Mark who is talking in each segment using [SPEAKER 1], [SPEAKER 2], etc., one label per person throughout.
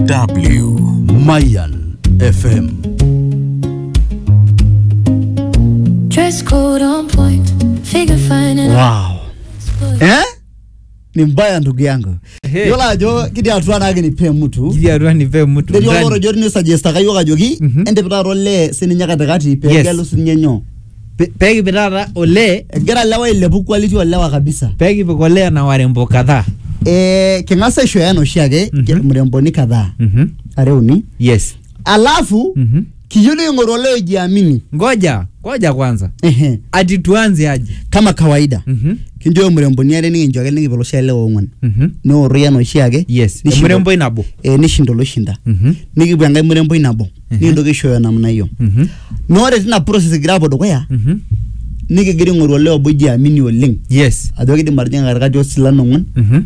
[SPEAKER 1] DW
[SPEAKER 2] Mayan FM.
[SPEAKER 3] Dress code on point, figure fine and
[SPEAKER 2] Wow. Eh? Ni mbaya ndugu yangu.
[SPEAKER 4] Ehe.
[SPEAKER 2] Yola ajo kidi atua nake nipe mtu.
[SPEAKER 4] Kiti atua nipe mtu
[SPEAKER 2] Ndio
[SPEAKER 4] ndani.
[SPEAKER 2] loro jori ni suggest kayo kajoki
[SPEAKER 4] Mhm.
[SPEAKER 2] ende pitaro le sininya katikati pe
[SPEAKER 4] Yes.
[SPEAKER 2] gelu sinyenyo.
[SPEAKER 4] Pe- pekipik taata olee
[SPEAKER 2] Egira lewa ilepu quality olewa kabisa.
[SPEAKER 4] pekipik olee na warembo kadhaa
[SPEAKER 2] Eh king'asa aishoyo ena oshiake
[SPEAKER 4] Mhm.
[SPEAKER 2] mremboni kadhaa
[SPEAKER 4] Mhm.
[SPEAKER 2] are uni.
[SPEAKER 4] yes
[SPEAKER 2] Alafu
[SPEAKER 4] Mhm.
[SPEAKER 2] kiyieu niing'oru ole ojiamini.
[SPEAKER 4] ngoja ngoja kwanza
[SPEAKER 2] Ehe.
[SPEAKER 4] ati tuanze aje
[SPEAKER 2] Kama kawaida.
[SPEAKER 4] Mhm.
[SPEAKER 2] Kinjo mremboni are nikinchoki nikipik oshiake lewa ong'uan.
[SPEAKER 4] Mhm.
[SPEAKER 2] Neoru ena oshiake.
[SPEAKER 4] yes
[SPEAKER 2] Nishinda-
[SPEAKER 4] emuremboi nabo
[SPEAKER 2] eh, nishinda oloshinda.
[SPEAKER 4] Mhm.
[SPEAKER 2] nikipuo enkae muremboi nabo
[SPEAKER 4] Mhm.
[SPEAKER 2] nikintoki aishooyo namna hiyo
[SPEAKER 4] Mhm.
[SPEAKER 2] na ore tina process egira apuo dukuya
[SPEAKER 4] Mhm.
[SPEAKER 2] nikigira aing'oru olee obo jiamini oleng
[SPEAKER 4] yes
[SPEAKER 2] ajo kidim atijing'a katikati osilan ong'uan
[SPEAKER 4] Mhm.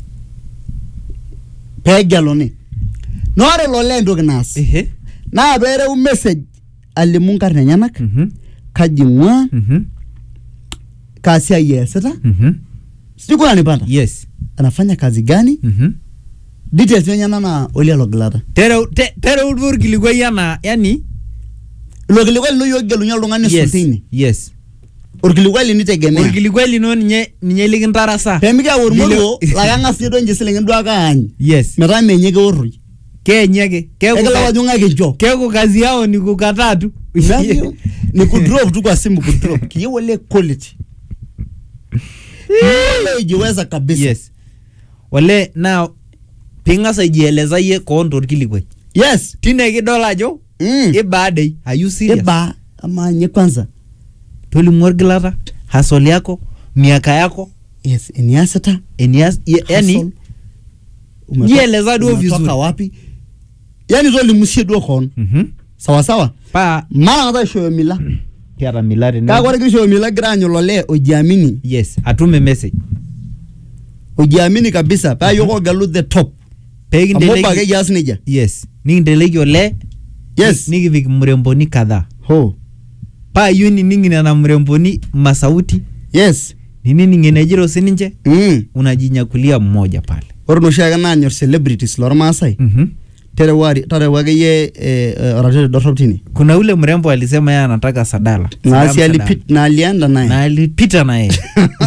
[SPEAKER 2] peegeluni na ore ilo lee entoki naas
[SPEAKER 4] ehe
[SPEAKER 2] naa peereu message alimu nkarn enyenak
[SPEAKER 4] Mhm.
[SPEAKER 2] kaji ing'ua
[SPEAKER 4] Mhm.
[SPEAKER 2] kaa siai eesita
[SPEAKER 4] Mhm.
[SPEAKER 2] sijui kuna nipata
[SPEAKER 4] yes
[SPEAKER 2] anafanya kazi gani
[SPEAKER 4] Mhm.
[SPEAKER 2] details enyenak naa olia logilata
[SPEAKER 4] tereu te- tereu duo orkilikwai enaa yani
[SPEAKER 2] ilo kilikuai lino yiok kigelunye oltung'ani
[SPEAKER 4] yes
[SPEAKER 2] sultini
[SPEAKER 4] yes
[SPEAKER 2] orkilikuai linitegemea
[SPEAKER 4] orkilikwai lino ninye ninye likintarasa
[SPEAKER 2] peemikiyau ormoruo
[SPEAKER 4] Lilo-
[SPEAKER 2] laa keng'as ninye duo ninche silingini duo ake aany
[SPEAKER 4] yes
[SPEAKER 2] metaa menye keorroi
[SPEAKER 4] keenye ake keeku
[SPEAKER 2] ekila wajung'aki ncho
[SPEAKER 4] keeku kazi yao ni kukataa tu
[SPEAKER 2] Navyo, ni kudrop tu kwa simu kudrop kiyieu ole quality Kiyieu ole ijiweza kabisa
[SPEAKER 4] yes ole na ping'as aijieleza yie koon torkilikwai
[SPEAKER 2] yes
[SPEAKER 4] tine kidol ajo
[SPEAKER 2] mm.
[SPEAKER 4] ibaadei ayu serious
[SPEAKER 2] iba ama nye kwanza
[SPEAKER 4] tolimu orgilata hasol yako miaka yako
[SPEAKER 2] yes eniasita
[SPEAKER 4] enias ye- yani
[SPEAKER 2] hustle. Umetoka-
[SPEAKER 4] jieleza duo
[SPEAKER 2] umetoka
[SPEAKER 4] vizuri.
[SPEAKER 2] wapi yani tolimusie duo koon
[SPEAKER 4] Mhm.
[SPEAKER 2] sawa sawa
[SPEAKER 4] paa
[SPEAKER 2] mara kata aishooyo mila
[SPEAKER 4] kiata mila tene
[SPEAKER 2] kake ore kishoyo mila gira aanyu lole ojiamini
[SPEAKER 4] yes atume message
[SPEAKER 2] ojiamini kabisa paa yiok ogelu the top amu obo ake
[SPEAKER 4] pekinteleki
[SPEAKER 2] kias nejia
[SPEAKER 4] yes nikinteleki ole
[SPEAKER 2] yes
[SPEAKER 4] nikipik mremboni kadhaa
[SPEAKER 2] ho
[SPEAKER 4] paa iyieu nining nena mremboni masauti
[SPEAKER 2] yes
[SPEAKER 4] nining enejito sininche
[SPEAKER 2] mm.
[SPEAKER 4] unajinyakulia mmoja pale
[SPEAKER 2] ore noshiake naanyor celebrities lormaasai
[SPEAKER 4] mm-hmm.
[SPEAKER 2] terewari tarewa akeyie eh, eh, oratete dorrop tine
[SPEAKER 4] kuna ule mrembo alisema yeye anataka sadala
[SPEAKER 2] naasi
[SPEAKER 4] Sadam
[SPEAKER 2] alipit na alienda
[SPEAKER 4] Sadala. na
[SPEAKER 2] naye
[SPEAKER 4] alipita na yeye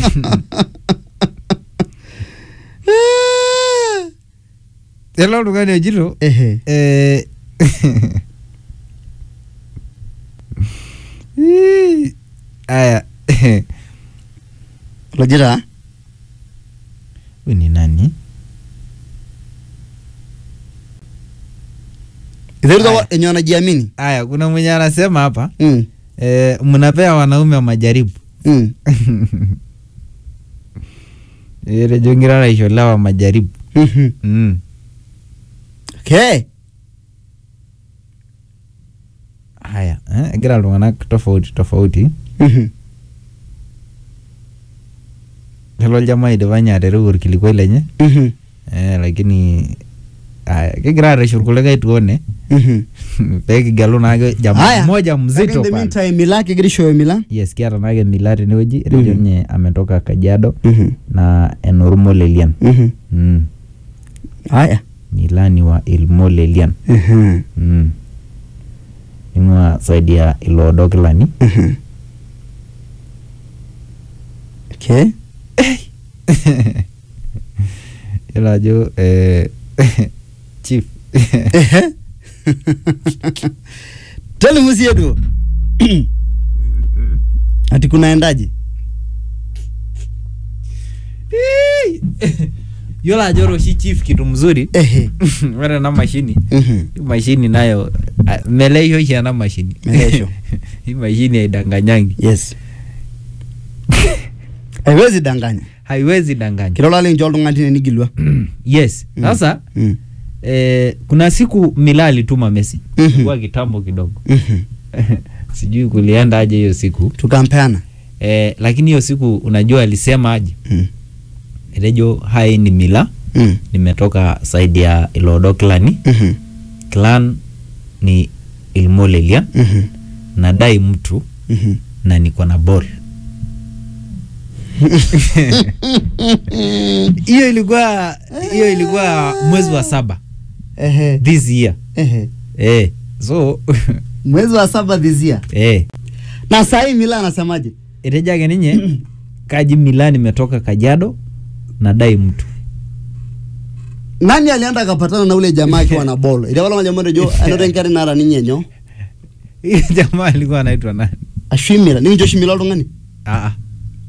[SPEAKER 4] ele oltung'ani ojito
[SPEAKER 2] ehe
[SPEAKER 4] eh, Ii, aya
[SPEAKER 2] lojita
[SPEAKER 4] huyu ni nani
[SPEAKER 2] iteruta
[SPEAKER 4] Aya.
[SPEAKER 2] enye wanajiamini
[SPEAKER 4] aya kuna mwenye anasema hapa
[SPEAKER 2] mm.
[SPEAKER 4] eh, mnapea wanaume majaribu
[SPEAKER 2] mm.
[SPEAKER 4] etejo ngira aisholewa majaribu
[SPEAKER 2] mhm.
[SPEAKER 4] mm.
[SPEAKER 2] okay
[SPEAKER 4] haya eh, egira iltung'anak tofauti tofauti
[SPEAKER 2] Mhm.
[SPEAKER 4] lelo oljamaa idipa nye atereu orkilikwai lenye
[SPEAKER 2] Mhm.
[SPEAKER 4] eh, lakini aya kigira arreshu irkulikae tuone
[SPEAKER 2] Mhm.
[SPEAKER 4] pekigelu naake jamaa
[SPEAKER 2] Haya.
[SPEAKER 4] mmoja
[SPEAKER 2] Kake in
[SPEAKER 4] mzito
[SPEAKER 2] the
[SPEAKER 4] pale
[SPEAKER 2] meantime, mila kigira aishooyo mila
[SPEAKER 4] yes kiata naake mila tenewueji etejo
[SPEAKER 2] Mhm.
[SPEAKER 4] nye ametoka kajiado
[SPEAKER 2] Mhm.
[SPEAKER 4] na enormolelian
[SPEAKER 2] Mhm.
[SPEAKER 4] mm.
[SPEAKER 2] haya
[SPEAKER 4] milani wa ilmolelian
[SPEAKER 2] Mhm.
[SPEAKER 4] mm. ning'ua saidi ya iloodokilani
[SPEAKER 2] Mhm. okay
[SPEAKER 4] yiolo ajo eh, chief
[SPEAKER 2] Ehe. tolimu sie duo ati kunaendaje
[SPEAKER 4] yiolo ajo ore oshi chief kitu mzuri
[SPEAKER 2] ehe
[SPEAKER 4] ore ena mashini
[SPEAKER 2] Mhm.
[SPEAKER 4] hii mashini nayo ah, meleisho oshi ena mashini
[SPEAKER 2] Meleisho.
[SPEAKER 4] hii mashini haidanganyangi
[SPEAKER 2] yes haiwezi danganya
[SPEAKER 4] haiwezi danganya
[SPEAKER 2] kilola lincho oltung'ani tine nigilwa
[SPEAKER 4] yes
[SPEAKER 2] Mm.
[SPEAKER 4] sasa
[SPEAKER 2] Mm.
[SPEAKER 4] eh, kuna siku mila alituma message
[SPEAKER 2] Mhm.
[SPEAKER 4] ilikuwa kitambo kidogo
[SPEAKER 2] Mhm.
[SPEAKER 4] sijui kulienda aje hiyo siku
[SPEAKER 2] tukampeana
[SPEAKER 4] eh, lakini hiyo siku unajua alisema aje
[SPEAKER 2] Mm.
[SPEAKER 4] etejo hai ni mila
[SPEAKER 2] Mm.
[SPEAKER 4] nimetoka saidi ya ilodo klani
[SPEAKER 2] Mhm.
[SPEAKER 4] clan ni ilmolelia
[SPEAKER 2] Mhm.
[SPEAKER 4] nadai mtu
[SPEAKER 2] Mhm.
[SPEAKER 4] na niko na ball hiyo ilikuwa hiyo ilikuwa mwezi wa saba
[SPEAKER 2] ehe
[SPEAKER 4] this year
[SPEAKER 2] ehe
[SPEAKER 4] eh so
[SPEAKER 2] mwezi wa saba this year
[SPEAKER 4] eh
[SPEAKER 2] na sahii mila anasemaje
[SPEAKER 4] etejo ake ninye kaji Milan imetoka Kajiado nadai mtu
[SPEAKER 2] nani alienda akapatana na ule jamaa akiwa na bolo iliwala jamaa jo anoto enkari nara ninye nyo
[SPEAKER 4] Hiyo jamaa alikuwa anaitwa nani
[SPEAKER 2] ashwimira ninjo shimila oltung'ani
[SPEAKER 4] ah ah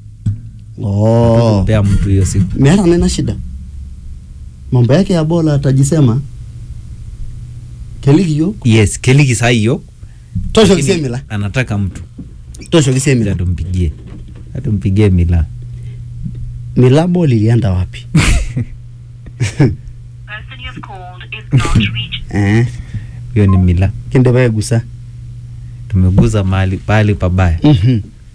[SPEAKER 2] oh
[SPEAKER 4] kupea mtu hiyo siku
[SPEAKER 2] meeta nena shida mambo yake ya bola atajisema keliki yo
[SPEAKER 4] yes keliki saa hiyo
[SPEAKER 2] tosho
[SPEAKER 4] lakini
[SPEAKER 2] kisemila
[SPEAKER 4] anataka mtu
[SPEAKER 2] tosho kisemila
[SPEAKER 4] atumpigie atumpigie Milan
[SPEAKER 2] mila bol ilienda wapi
[SPEAKER 1] person you have called is not reachable.
[SPEAKER 2] eh
[SPEAKER 4] hiyo ni Milan
[SPEAKER 2] kende baegusa
[SPEAKER 4] tumeguza mahali pahali pabaya
[SPEAKER 2] mhm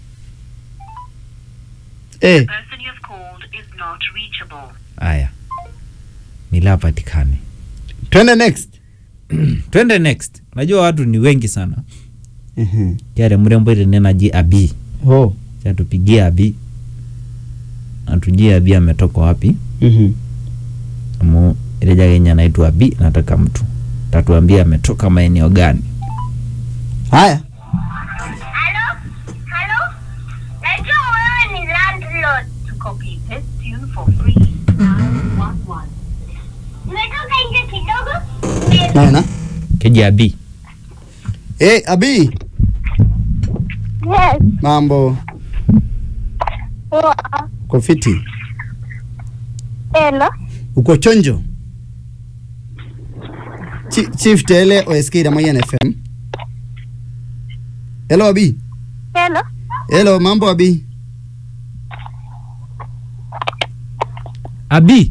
[SPEAKER 2] eh
[SPEAKER 1] person you have called is not reachable.
[SPEAKER 4] haya Milan apatikane
[SPEAKER 2] twende next
[SPEAKER 4] twende next unajua watu ni wengi sana
[SPEAKER 2] mhm
[SPEAKER 4] kiare mrembo itene naji abi
[SPEAKER 2] oh
[SPEAKER 4] chatupigie abi atujie abi ametoka wapi
[SPEAKER 2] mhm
[SPEAKER 4] amu ileja kenya naitwa abi nataka mtu tatuambia ametoka maeneo gani
[SPEAKER 2] haya
[SPEAKER 1] Hello? Hello? Najua wewe ni landlord. To copy this tune for free. Dial one one. Umetoka nje kidogo?
[SPEAKER 2] naena
[SPEAKER 4] keji abi
[SPEAKER 2] eh abi
[SPEAKER 5] Yes.
[SPEAKER 2] mambo
[SPEAKER 5] Poa.
[SPEAKER 2] uko fiti
[SPEAKER 5] Hello.
[SPEAKER 2] uko chonjo Chi- chief tele osk ramoyan fm hello abi
[SPEAKER 5] Hello.
[SPEAKER 2] hello mambo abi
[SPEAKER 4] abi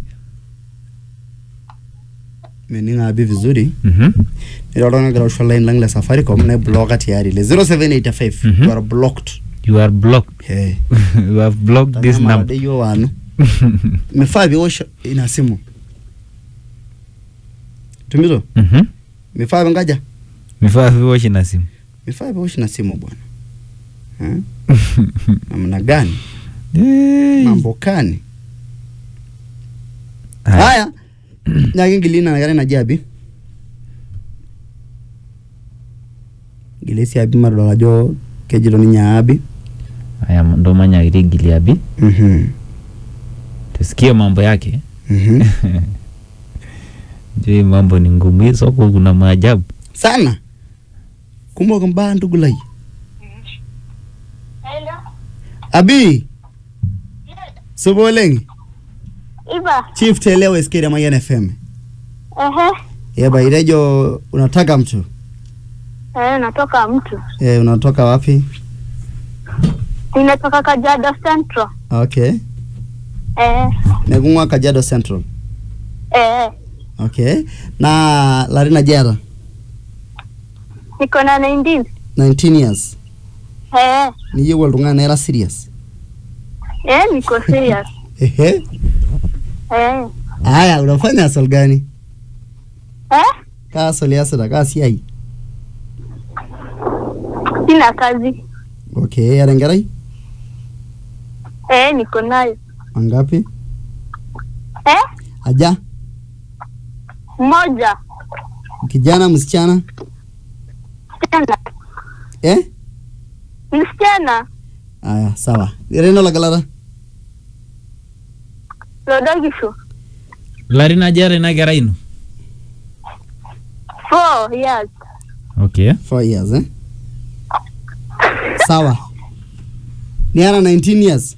[SPEAKER 2] meninga abi vizuri
[SPEAKER 4] mm-hmm.
[SPEAKER 2] nilolongira usho line lang le safaricom ne bloka tayari le 0785
[SPEAKER 4] Mhm.
[SPEAKER 2] you are blocked
[SPEAKER 4] you are blocked
[SPEAKER 2] hey
[SPEAKER 4] you have blocked this
[SPEAKER 2] Tazama
[SPEAKER 4] number
[SPEAKER 2] rade yo wanu mefaa viosho ina simu tumito
[SPEAKER 4] mm-hmm.
[SPEAKER 2] mefaa vingaja
[SPEAKER 4] mifaa viwoshi na simu
[SPEAKER 2] mefaa viosho na simu bwana Eh? namna gani
[SPEAKER 4] Hey.
[SPEAKER 2] mambo kani
[SPEAKER 4] Haya.
[SPEAKER 2] haya nyakingilina nakare naji abi gilesi abi madol ajo kejito ninye abi
[SPEAKER 4] haya ndo manyakiti gili abi
[SPEAKER 2] Mhm.
[SPEAKER 4] tusikie mambo yake
[SPEAKER 2] Mhm.
[SPEAKER 4] juu hii mambo ni ngumu hii soko kuna maajabu
[SPEAKER 2] sana kumok mbaa ntugulai
[SPEAKER 5] Hello.
[SPEAKER 2] abi supa oleng
[SPEAKER 5] Iva.
[SPEAKER 2] chief telewa skere mayan fm
[SPEAKER 5] Ehe.
[SPEAKER 2] yeba irejo unataka mtu
[SPEAKER 5] Eh, natoka mtu.
[SPEAKER 2] e, unatoka wapi
[SPEAKER 5] Ninatoka Kajiado Central.
[SPEAKER 2] okay
[SPEAKER 5] Eh.
[SPEAKER 2] nekung'ua kajiado central
[SPEAKER 5] Eh.
[SPEAKER 2] okay na larin ajiata
[SPEAKER 5] Niko na 19.
[SPEAKER 2] 19 years
[SPEAKER 5] Eh.
[SPEAKER 2] niyieu oltung'ani naira serious
[SPEAKER 5] Eh, niko serious.
[SPEAKER 2] ehe
[SPEAKER 5] Eh.
[SPEAKER 2] aya unafanya asol gani
[SPEAKER 5] Eh?
[SPEAKER 2] kaa asol iasita kaa siai
[SPEAKER 5] Sina kazi.
[SPEAKER 2] okay era enkerai
[SPEAKER 5] Eh, niko nayo.
[SPEAKER 2] mangapi
[SPEAKER 5] Eh?
[SPEAKER 2] aja
[SPEAKER 5] Moja.
[SPEAKER 2] kijana msichana
[SPEAKER 5] Msichana.
[SPEAKER 2] eh
[SPEAKER 5] Msichana.
[SPEAKER 2] aya sawa reno lagalata
[SPEAKER 5] Lodogisho.
[SPEAKER 4] larin aja ara ina kerai ino
[SPEAKER 5] Four years.
[SPEAKER 4] okay
[SPEAKER 2] four years eh sawa niara 19 years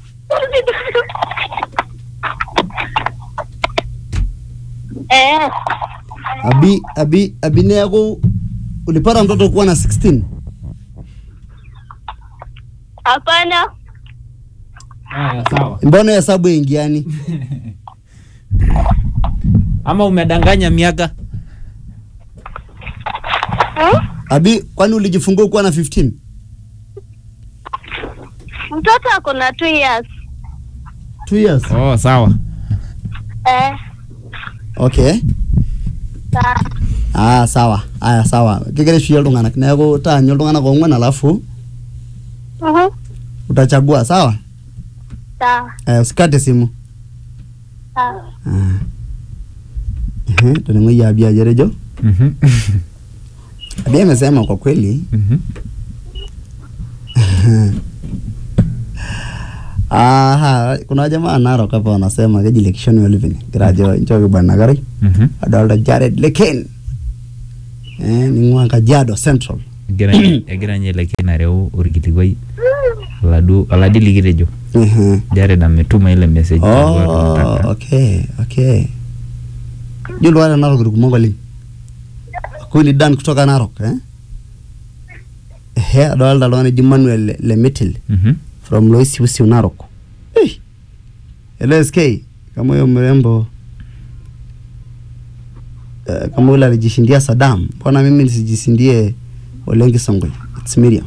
[SPEAKER 5] Eh.
[SPEAKER 2] abi abi abi neaku ulipata mtoto kuwa na 16
[SPEAKER 5] Hapana.
[SPEAKER 4] haya sawa
[SPEAKER 2] mbona hesabu ingiani
[SPEAKER 4] ama umedanganya miaka
[SPEAKER 5] Hmm?
[SPEAKER 2] abi kwani ulijifungua kuwa na 15
[SPEAKER 5] Mtoto ako na two years.
[SPEAKER 2] 2 years
[SPEAKER 4] oh sawa
[SPEAKER 5] Eh.
[SPEAKER 2] okay
[SPEAKER 5] Sawa.
[SPEAKER 2] ah sawa aya sawa kigere shuyia iltung'anak neeku taanyu iltung'anak ong'uan alafu
[SPEAKER 5] Mhm.
[SPEAKER 2] utachagua sawa
[SPEAKER 5] Sawa.
[SPEAKER 2] eh, usikate simu
[SPEAKER 5] Sawa.
[SPEAKER 2] ah. Ehe, toning'oyie abi ajo etejo
[SPEAKER 4] Mhm.
[SPEAKER 2] abi amesema kwa kweli
[SPEAKER 4] Mhm.
[SPEAKER 2] aha kuna jamaa Narok hapa wanasema keji lekishoni olivini kira ajo nchooki bwana Karai
[SPEAKER 4] Mhm.
[SPEAKER 2] adolta Jared Leken eh, ning'ua Kajiado Central
[SPEAKER 4] egira egira ninye Leken areu orkilikuai oladuo oladi likitejo
[SPEAKER 2] Ehe.
[SPEAKER 4] Jared ametuma ile message alikuwa
[SPEAKER 2] Oh,
[SPEAKER 4] tunataka.
[SPEAKER 2] okay, okay. Yiolo wale Narok irkumok oleng. Huyu ni Dan kutoka Narok eh? Ehe, adolta oltung'ani oji Manuel Le- Lemitil
[SPEAKER 4] Mhm.
[SPEAKER 2] from Loisiusiu Narok. Eh. Hello SK, kama huyo mrembo eh, kama yule alijishindia Saddam, mbona mimi nisijishindie Ole Nkisongwe? It's Miriam.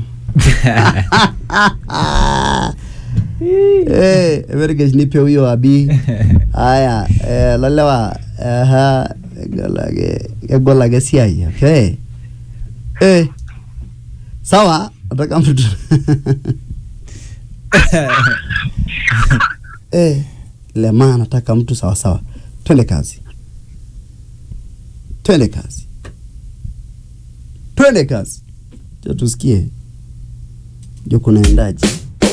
[SPEAKER 2] Eh, evergesh nipe huyo abi. Haya, eh, lalewa aha, egol ake egol ake siai, okay? Eh. Sawa, nataka mtu eh, lema nataka mtu sawa sawa. Twende kazi. Twende kazi. Twende kazi. Cha tusikie. Jo kunaendaje?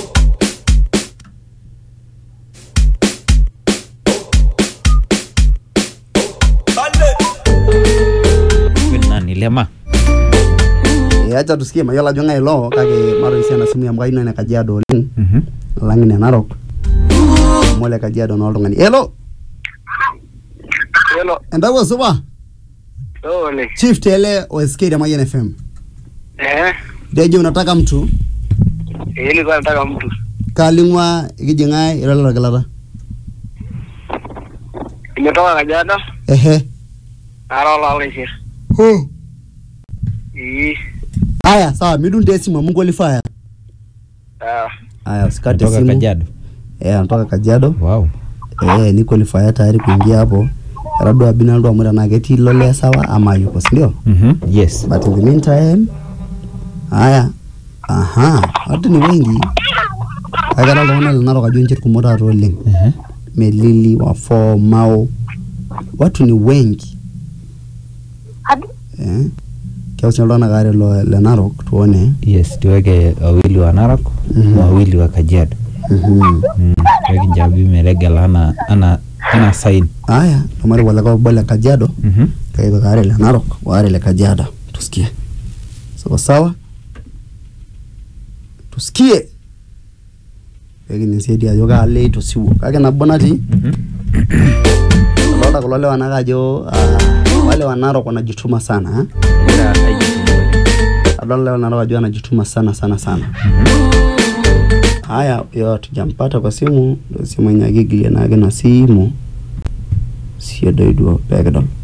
[SPEAKER 4] Huyu ni nani lema
[SPEAKER 2] Eh, acha tusikie mayiolo ajo ng'ae ilo kake maro esiana simu amu kayieu ene Kajiado oleng
[SPEAKER 4] Mhm.
[SPEAKER 2] alang ine Narok amu ole Kajiado naa oltung'ani. Hello,
[SPEAKER 6] Hello.
[SPEAKER 2] entawuo supa?
[SPEAKER 6] Ole.
[SPEAKER 2] Chief Tele o SK ya Mayian FM.
[SPEAKER 6] Eh.
[SPEAKER 2] Dejo unataka mtu
[SPEAKER 6] Eh, nilikuwa nataka mtu.
[SPEAKER 2] kaling'wa ikijing'ae irolero kilata.
[SPEAKER 6] Nimetoka Kajiado,
[SPEAKER 2] Ehe.
[SPEAKER 6] nara olaulishir.
[SPEAKER 2] Oh.
[SPEAKER 6] Ii.
[SPEAKER 2] Haya, sawa, midunde esimu amu qualifier.
[SPEAKER 6] Ah.
[SPEAKER 2] Haya, usikate
[SPEAKER 4] Kutoka
[SPEAKER 2] simu.
[SPEAKER 4] Kajiado
[SPEAKER 2] Eh, anatoka Kajiado.
[SPEAKER 4] wow
[SPEAKER 2] Eh, ni qualifier tayari kuingia hapo. Labda Binaldo amu tenaa ketii lole sawa ama yuko, si ndio?
[SPEAKER 4] Mhm. yes
[SPEAKER 2] But in the meantime, haya, aha, watu ni wengi. Akara iltung'anak le Narok ajo nche irkumok taata oleng.
[SPEAKER 4] Mhm.
[SPEAKER 2] Melili, Wafo, Mao, watu ni wengi eh. Keus iltung'anak aare lo- le Narok tuone.
[SPEAKER 4] yes tuweke wawili wa Narok
[SPEAKER 2] Mhm.
[SPEAKER 4] na wawili wa Kajiado
[SPEAKER 2] Mhm.
[SPEAKER 4] Mm, tuweke Njabi meregela ana ana ana sign
[SPEAKER 2] Haya, lomari waleka obo le Kajiado
[SPEAKER 4] Mhm.
[SPEAKER 2] kaipik aare le Narok waare le Kajiado. Tusikie sawa sawa, tusikie pekinesiedi ajo kaalo itosiwuo kake nabo natii
[SPEAKER 4] Mhm.
[SPEAKER 2] adolta kulo lewa nake ajo ah, wale wa Narok wanajituma sana eh?
[SPEAKER 4] Egira aijituma oleng.
[SPEAKER 2] adolta lewa Narok ajo wanajituma sana sana sana haya yo tujampata kwa simu ndo simu enye akigilie nake na simu sio doiduo pekidol